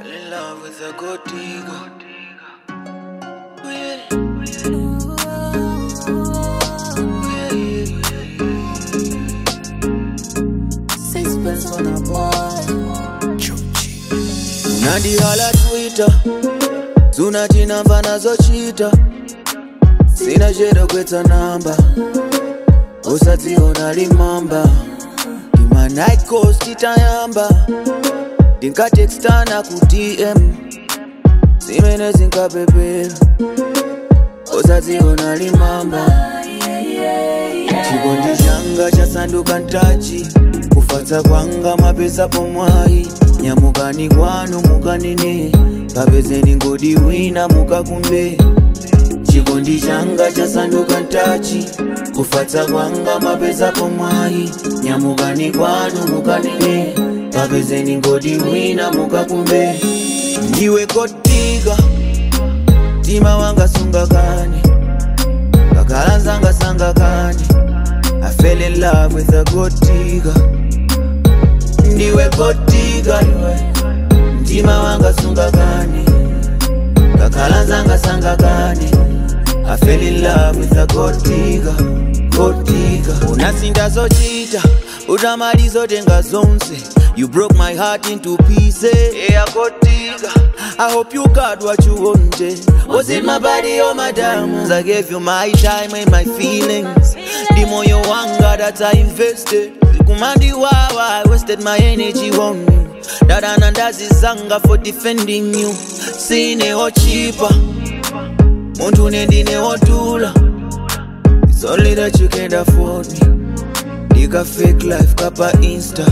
in love with a gold digger. Oh, yeah. Oh, yeah, yeah, Sixpence on a boy. unandihala twitter zunachinamba nazochita sina chero kwetsa namba usadziona limamba ndima night coast titayamba ndinkatekstana ku dm zimene zinkapepera usadziona limamba chikondi changa chasanduka ntachi kufatsa kwanga mapesa pomwayi nyamukani kwanu mukanene kapezeni ngodi wina mukakumbe chikondi changa chasanduka ntachi kufatsa kwanga mapesa pomwayi nyamukani kwanu mukanene kapezeni ngodi wina mukakumbe ndiwe kotika mtima wanga sungakani kakhala nzanga sangakani I fell in love with a gold digger ndiwe gold digger iwe mtima wanga sungakani kakhala nzanga sangakani I fell in love with a gold digger gold digger unasinda zochita utamaliza tenga zonse You broke my heart into pieces Yeah, gold digger I hope you got what you wanted Was it my body or my diamonds? I gave you my time and my feelings The moyo wanga that I invested Kumandi wawa I wasted my energy on you Dada nandazi zanga for defending you Sine ochipa Muntu nendine otula It's only that you can't afford me Dika fake life kapa insta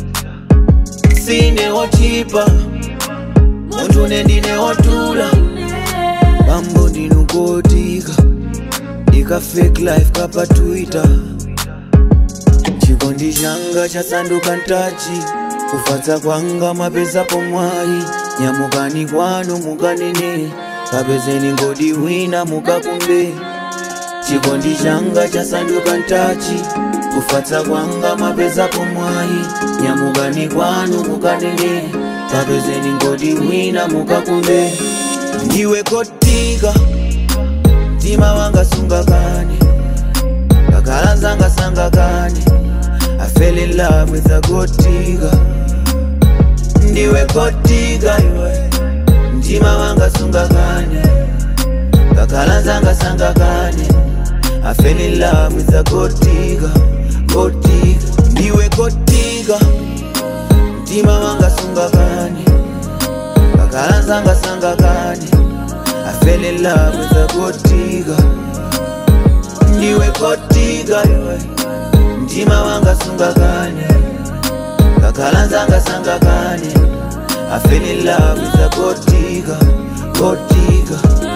Sine ochipa Muntu nendine otula Bambo ndinukotika Dika fake life kapa twitter chikondi changa chasanduka ntachi kufatsa kwanga mapesa pomwayi nyamukani kwanu mukanene kapezeni ngodi wina mukakumbe chikondi changa chasanduka ntachi kufatsa kwanga mapesa pomwayi nyamukani kwanu mukanene kapezeni ngodi wina mukakumbe ndiwe kotika mtima wanga sungakani kakhala nzanga sangakani I fell in love with a gold digger ndiwe gold digger iwe mtima wanga sungakani kakhala nzanga sangakani I fell in love with a gold digger gold digger ndiwe gold digger mtima wanga sungakani kakhala nzanga sangakani I fell in love with a gold digger ndiwe gold digger iwe mtima wanga sungakani kakhala nzanga sangakani I fell in love with a gold digger, gold digger